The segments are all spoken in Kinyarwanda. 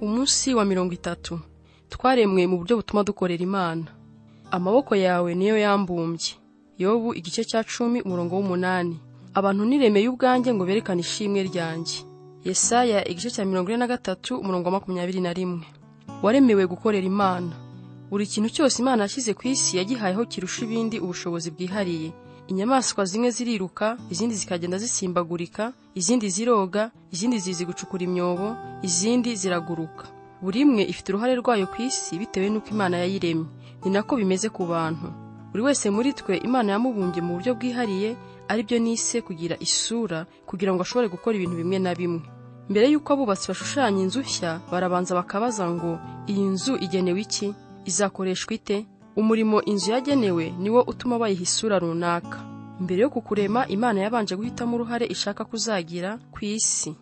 munsi wa mirongo itatu twaremwe mu buryo butuma dukorera imana amaboko yawe niyo yambumbye yobu igice cya cumi umurongo w'umunani abantu niremeye ubwanjye ngo berekane ishimwe ryanjye yesaya igice cya mirongo ine na gatatu umurongo wa makumyabiri na rimwe waremewe gukorera imana buri kintu cyose imana yashyize ku isi yagihayeho kirusha ibindi ubushobozi bwihariye inyamaswa zimwe ziriruka izindi zikagenda zisimbagurika izindi ziroga izindi zizi gucukura imyobo izindi ziraguruka buri imwe ifite uruhare rwayo ku isi bitewe n'uko imana yayiremye ni nako bimeze ku bantu buri wese muri twe imana yamubumbye mu buryo bwihariye aribyo nise kugira isura kugira ngo ashobore gukora ibintu bimwe na bimwe mbere y'uko abubatsi bashushanya inzu nshya barabanza bakabaza ngo iyi nzu igenewe iki izakoreshwa ite umurimo inzu yagenewe niwo utuma bayiha isura runaka mbere yo kukurema imana yabanje guhitamo uruhare ishaka kuzagira ku isi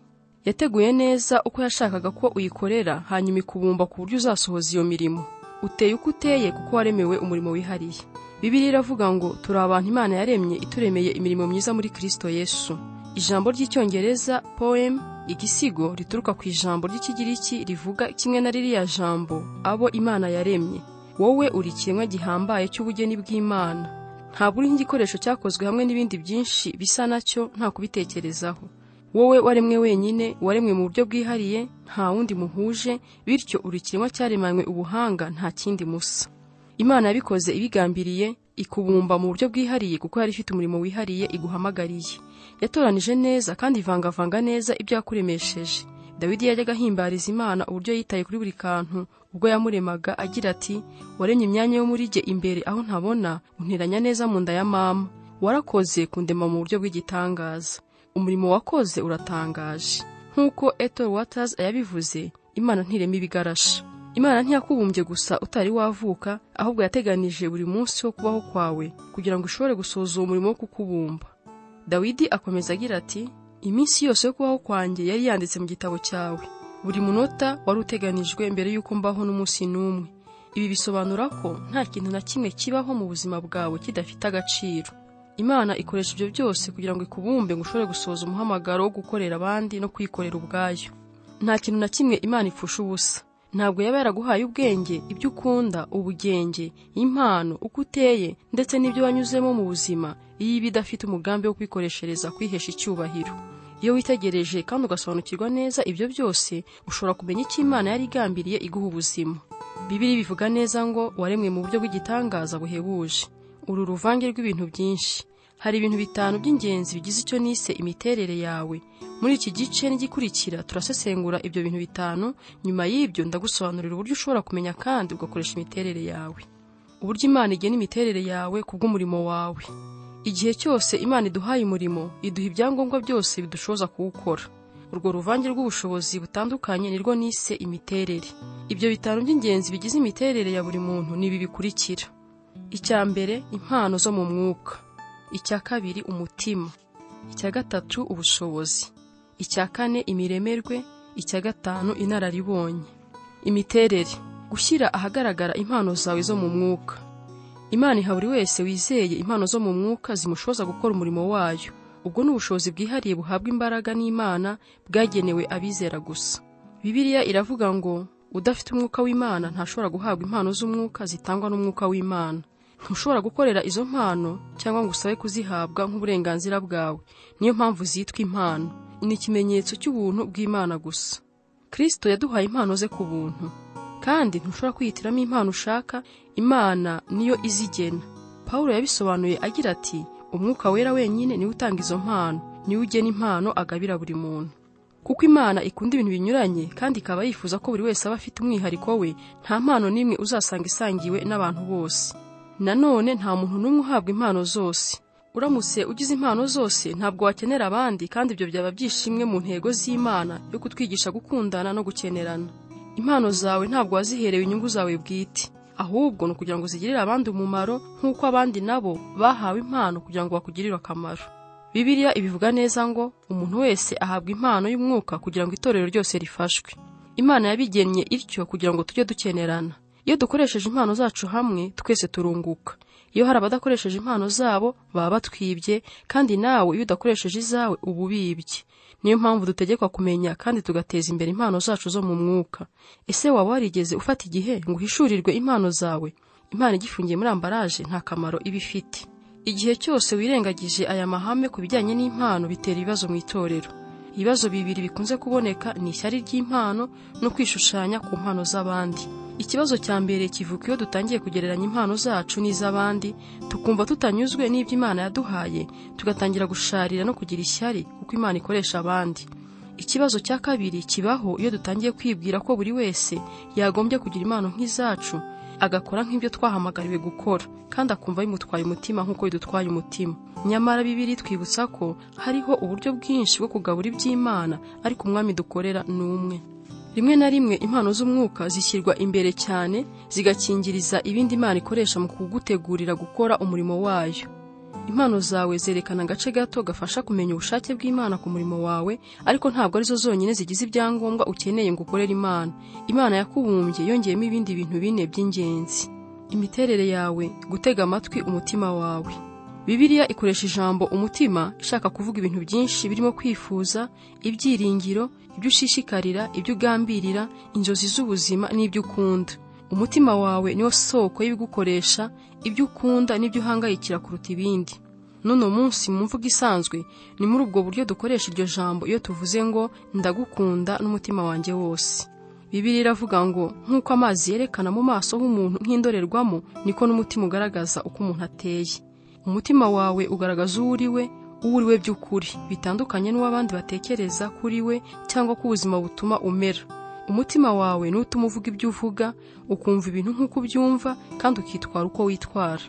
yateguye neza uko yashakaga ko uyikorera hanyuma ikubumba ku buryo uzasohoza iyo mirimo uteye uko uteye kuko waremewe umurimo wihariye bibiri iravuga ngo turi abantu imana yaremye ituremeye imirimo myiza muri kirisito yesu ijambo ry'icyongereza poem igisigo rituruka ku ijambo ry'ikigiriki rivuga kimwe na ririya jambo abo imana yaremye wowe uri ikiremwa gihambaye cy'ubugeni bw'imana ntabwo uriho igikoresho cyakozwe hamwe n'ibindi byinshi bisa nacyo nta kubitekerezaho wowe waremwe wenyine waremwe mu buryo bwihariye nta wundi muhuje bityo uri ikiremwa cyaremanywe ubuhanga nta kindi musa imana yabikoze ibigambiriye ikubumba mu buryo bwihariye kuko yari ifite umurimo wihariye iguhamagariye yatoranije neza kandi ivangavanga neza ibyo yakuremesheje dawidi yajyaga ahimbariza imana uburyo yitaye kuri buri kantu ubwo yamuremaga agira ati waremye imyanya yo muri jye imbere aho ntabona unteranya neza mu nda ya mama warakoze kundema mu buryo bw'igitangaza umurimo wakoze uratangaje nk'uko eto watazi yabivuze imana ntirema ibigarasha imana ntiyakubumbye gusa utari wavuka ahubwo yateganije buri munsi wo kubaho kwawe kugira ngo ushobore gusohoza uwo murimo wo kukubumba dawidi akomeza agira ati iminsi yose yo kubaho kwanjye yari yanditse mu gitabo cyawe buri munota wari uteganijwe mbere y'uko mbaho n'umunsi n'umwe ibi bisobanura ko nta kintu na kimwe kibaho mu buzima bwawe kidafite agaciro imana ikoresha ibyo byose kugira ngo ikubumbe ngo ushobore gusohoza umuhamagaro wo gukorera abandi no kwikorera ubwayo nta kintu na kimwe imana ipfusha ubusa ntabwo yaba yaraguhaye ubwenge ibyo ukunda ubugenge impano uko uteye ndetse n'ibyo wanyuzemo mu buzima iyo iba idafite umugambi wo kwikoreshereza kwihesha icyubahiro iyo witegereje kandi ugasobanukirwa neza ibyo byose ushobora kumenya icyo imana yari igambiriye iguha ubuzima bibiri bivuga neza ngo waremwe mu buryo bw'igitangaza buhebuje uru ruvange rw'ibintu byinshi hari ibintu bitanu by'ingenzi bigize icyo nise imiterere yawe muri iki gice n'igikurikira turasesengura ibyo bintu bitanu nyuma y'ibyo ndagusobanurira uburyo ushobora kumenya kandi ugakoresha imiterere yawe uburyo imana igena imiterere yawe ku bw'umurimo wawe igihe cyose imana iduhaye umurimo iduha ibyangombwa byose bidushoboza kuwukora urwo ruvange rw'ubushobozi butandukanye nirwo nise imiterere ibyo bitanu by'ingenzi bigize imiterere ya buri muntu ni ibi bikurikira icya mbere impano zo mu mwuka icya kabiri umutima icya gatatu ubushobozi icya kane imiremerwe icya gatanu inararibonye imiterere gushyira ahagaragara impano zawe zo mu mwuka imana iha buri wese wizeye impano zo mu mwuka zimushoboza gukora umurimo wayo ubwo ni ubushobozi bwihariye buhabwa imbaraga n'imana bwagenewe abizera gusa bibiliya iravuga ngo udafite umwuka w'imana ntashobora guhabwa impano z'umwuka zitangwa n'umwuka w'imana ntushobora gukorera izo mpano cyangwa ngo usabe kuzihabwa nk'uburenganzira bwawe niyo mpamvu zitwa impano ni ikimenyetso cy'ubuntu bw'imana gusa kirisito yaduhaye impano ze ku buntu kandi ntushobora kwihitiramo impano ushaka imana niyo izigena paul yabisobanuye agira ati umwuka wera wenyine niwe utanga izo mpano niwe ugena impano agabira buri muntu kuko imana ikunda ibintu binyuranye kandi ikaba yifuza ko buri wese aba afite umwihariko we nta mpano n'imwe uzasanga isangiwe n'abantu bose nanone nta muntu n'umwe uhabwa impano zose uramutse ugize impano zose ntabwo wakenera abandi kandi ibyo byaba byishimwe mu ntego z'imana yo kutwigisha gukundana no gukenerana impano zawe ntabwo waziherewe inyungu zawe bwite ahubwo ni ukugira ngo zigirire abandi umumaro nk'uko abandi nabo bahawe impano kugira ngo bakugirire akamaro bibiliya ibivuga neza ngo umuntu wese ahabwa impano y'umwuka kugira ngo itorero ryose rifashwe imana yabigennye ityo kugira ngo tujye dukenerana iyo dukoresheje impano zacu hamwe twese turunguka iyo hari abadakoresheje impano zabo baba batwibye kandi nawe iyo udakoresheje izawe uba ubibye niyo mpamvu dutegekwa kumenya kandi tugateza imbere impano zacu zo mu mwuka ese waba warigeze ufata igihe ngo uhishurirwe impano zawe impano igifungiye muri ambaraje nta kamaro iba ifite igihe cyose wirengagije aya mahame ku bijyanye n'impano bitera ibibazo mu itorero ibibazo bibiri bikunze kuboneka ni ishyari ry'impano no kwishushanya ku mpano z'abandi ikibazo cya mbere kivuka iyo dutangiye kugereranya impano zacu n'iz'abandi tukumva tutanyuzwe n'ibyo imana yaduhaye tugatangira gusharira no kugira ishyari kuko imana ikoresha abandi ikibazo cya kabiri kibaho iyo dutangiye kwibwira ko buri wese yagombye kugira impano nk'izacu agakora nk'ibyo twahamagariwe gukora kandi akumva bimutwaye umutima nk'uko bidutwaye umutima nyamara bibiri twibutsa ko hariho uburyo bwinshi bwo kugabura iby'imana ariko umwami dukorera ni umwe rimwe na rimwe impano z'umwuka zishyirwa imbere cyane zigakingiriza ibindi imana ikoresha mu kugutegurira gukora umurimo wayo impano zawe zerekana agace gato gafasha kumenya ubushake bw'imana ku murimo wawe ariko ntabwo arizo zonyine zigize ibyangombwa ukeneye ngo ukorere imana imana yakubumbye yongeyemo ibindi bintu bine by'ingenzi imiterere yawe gutega amatwi umutima wawe bibiliya ikoresha ijambo umutima ishaka kuvuga ibintu byinshi birimo kwifuza ibyiringiro ibyo ushishikarira ibyo ugambirira inzozi z'ubuzima n'ibyo ukunda umutima wawe niwo soko y'ibigukoresha ibyo ukunda n'ibyo uhangayikira kuruta ibindi n'uno munsi mu mvugo isanzwe ni muri ubwo buryo dukoresha iryo jambo iyo tuvuze ngo ndagukunda n'umutima wanjye wose bibiri iravuga ngo nk'uko amazi yerekana mu maso h'umuntu nk'indorerwamo niko n'umutima ugaragaza uko umuntu ateye umutima wawe ugaragaza uwo uri we uwo uri we by'ukuri bitandukanye n'uw'abandi batekereza kuri we cyangwa ko ubuzima butuma umera umutima wawe ni utuma uvuga ibyo uvuga ukumva ibintu nk'uko ubyumva kandi ukitwara uko witwara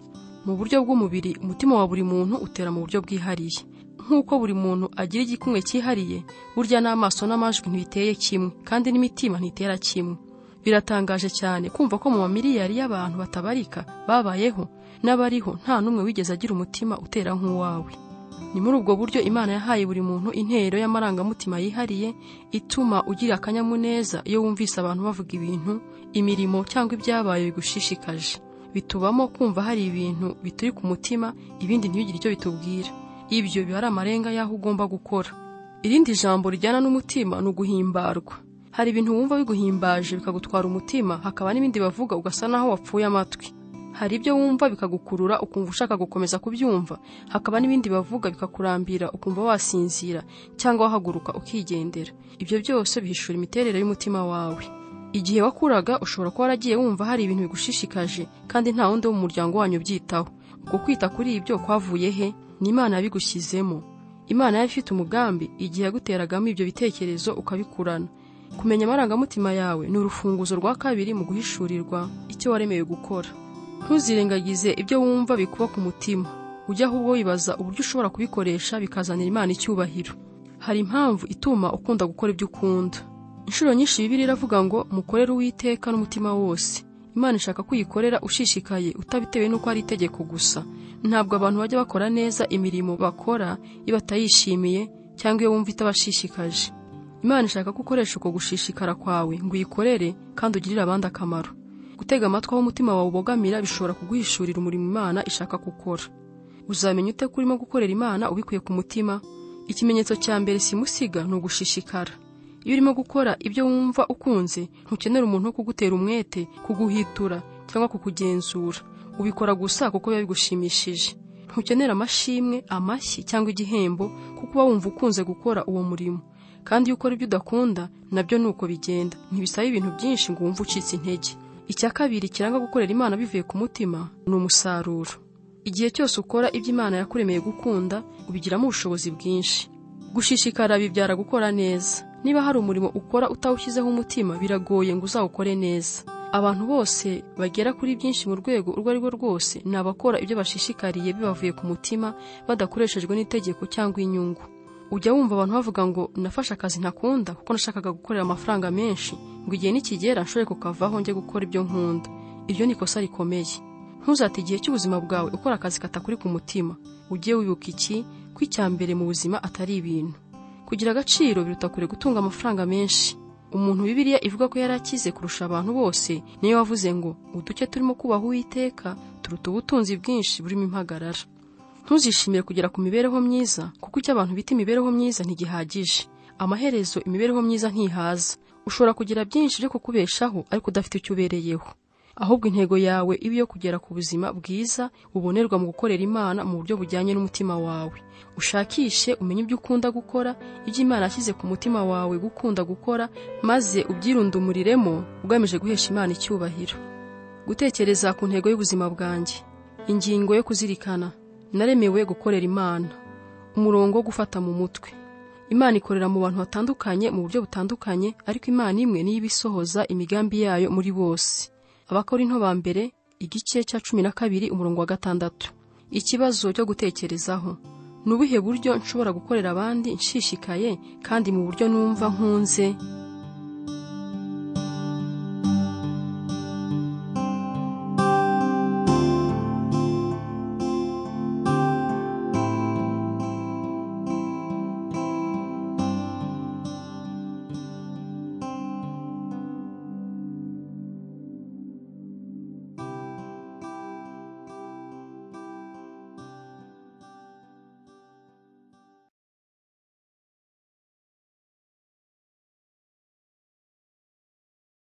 mu buryo bw'umubiri umutima wa buri muntu utera mu buryo bwihariye nk'uko buri muntu agira igikumwe cyihariye burya n'amaso n'amajwi ntibiteye kimwe kandi n'imitima ntitera kimwe biratangaje cyane kumva ko mu mamiliyari y'abantu batabarika babayeho n'abariho nta n'umwe wigeze agira umutima utera nk'uwawe ni muri ubwo buryo imana yahaye buri muntu intero y'amarangamutima yihariye ituma ugira akanyamuneza iyo wumvise abantu bavuga ibintu imirimo cyangwa ibyabaye bigushishikaje bitubamo kumva hari ibintu bituri ku mutima ibindi ntibigire icyo bitubwira ibyo biba ari amarenga y'aho ugomba gukora irindi jambo rijyana n'umutima ni uguhimbarwa hari ibintu wumva biguhimbaje bikagutwara umutima hakaba n'ibindi bavuga ugasa naho wapfuye amatwi hari ibyo wumva bikagukurura ukumva ushaka gukomeza kubyumva hakaba n'ibindi bavuga bikakurambira ukumva wasinzira cyangwa wahaguruka ukigendera ibyo byose bihishura imiterere y'umutima wawe igihe wakuraga ushobora kuba waragiye wumva hari ibintu bigushishikaje kandi nta wundi wo mu muryango wanyu ubyitaho uko kwita kuri ibyo kwavuye he ni imana yabigushyizemo imana yari ifite umugambi igihe yaguteragamo ibyo bitekerezo ukabikurana kumenya amarangamutima yawe ni urufunguzo rwa kabiri mu guhishurirwa icyo waremewe gukora ntuzirengagize ibyo wumva bikuba ku mutima ujya ahubwo wibaza uburyo ushobora kubikoresha bikazanira imana icyubahiro hari impamvu ituma ukunda gukora ibyo ukunda inshuro nyinshi bibiri iravuga ngo mukorere uwiteka n'umutima wose imana ishaka ko uyikorera ushishikaye utabitewe n'uko ari itegeko gusa ntabwo abantu bajya bakora neza imirimo bakora iyo batayishimiye cyangwa iyo wumva itabashishikaje imana ishaka ko ukoresha uko gushishikara kwawe ngo uyikorere kandi ugirire abandi akamaro gutega amatwi aho umutima wawe ubogamira bishobora kuguhishurira umurimo imana ishaka gukora uzamenya ute ko urimo gukorera imana ubikuye ku mutima ikimenyetso cya mbere simusiga ni ugushishikara iyo urimo gukora ibyo wumva ukunze ntukenera umuntu wo kugutera umwete kuguhitura cyangwa kukugenzura ubikora gusa kuko biba bigushimishije ntukenera amashimwe amashyi cyangwa igihembo kuko uba wumva ukunze gukora uwo murimo kandi iyo ukora ibyo udakunda nabyo ni uko bigenda ntibisaba ibintu byinshi ngo wumve ucitse intege icya kabiri kiranga gukorera imana bivuye ku mutima ni umusaruro igihe cyose ukora ibyo imana yakuremeye gukunda ubigiramo ubushobozi bwinshi gushishikara bibyara gukora neza niba hari umurimo ukora utawushyizeho umutima biragoye ngo uzawukore neza abantu bose bagera kuri byinshi mu rwego urwo ari rwo rwose ni abakora ibyo bashishikariye bibavuye ku mutima badakoreshejwe n'itegeko cyangwa inyungu ujya wumva abantu bavuga ngo nafashe akazi ntakunda kuko nashakaga gukorera amafaranga menshi ngo igihe nikigera nshobore kukavaho njye gukora ibyo nkunda iryo ni ikosa rikomeye ntuzate igihe cy'ubuzima bwawe ukora akazi katakuri ku mutima ujye wibuka iki ko icya mbere mu buzima atari ibintu kugira agaciro biruta kure gutunga amafaranga menshi umuntu bibiliya ivuga ko yari akize kurusha abantu bose niyo wavuze ngo uduke turimo kubaha uwiteka turuta ubutunzi bwinshi burimo impagarara ntuzishimire kugera ku mibereho myiza kuko icyo abantu bita imibereho myiza ntigihagije amaherezo imibereho myiza ntihaza ushobora kugira byinshi byo kukubeshaho ariko udafite icyo ubereyeho ahubwo intego yawe iba iyo kugera ku buzima bwiza bubonerwa mu gukorera imana mu buryo bujyanye n'umutima wawe ushakishe umenye ibyo ukunda gukora ibyo imana yashyize ku mutima wawe gukunda gukora maze ubyirundumuriremo ugamije guhesha imana icyubahiro gutekereza ku ntego y'ubuzima bwanjye ingingo yo kuzirikana naremewe gukorera imana umurongo wo gufata mu mutwe imana ikorera mu bantu batandukanye mu buryo butandukanye ariko imana imwe niyo iba isohoza imigambi yayo muri bose abakorinto ba mbere igice cya cumi na kabiri umurongo wa gatandatu ikibazo cyo gutekerezaho ni ubuhe buryo nshobora gukorera abandi nshishikaye kandi mu buryo numva nkunze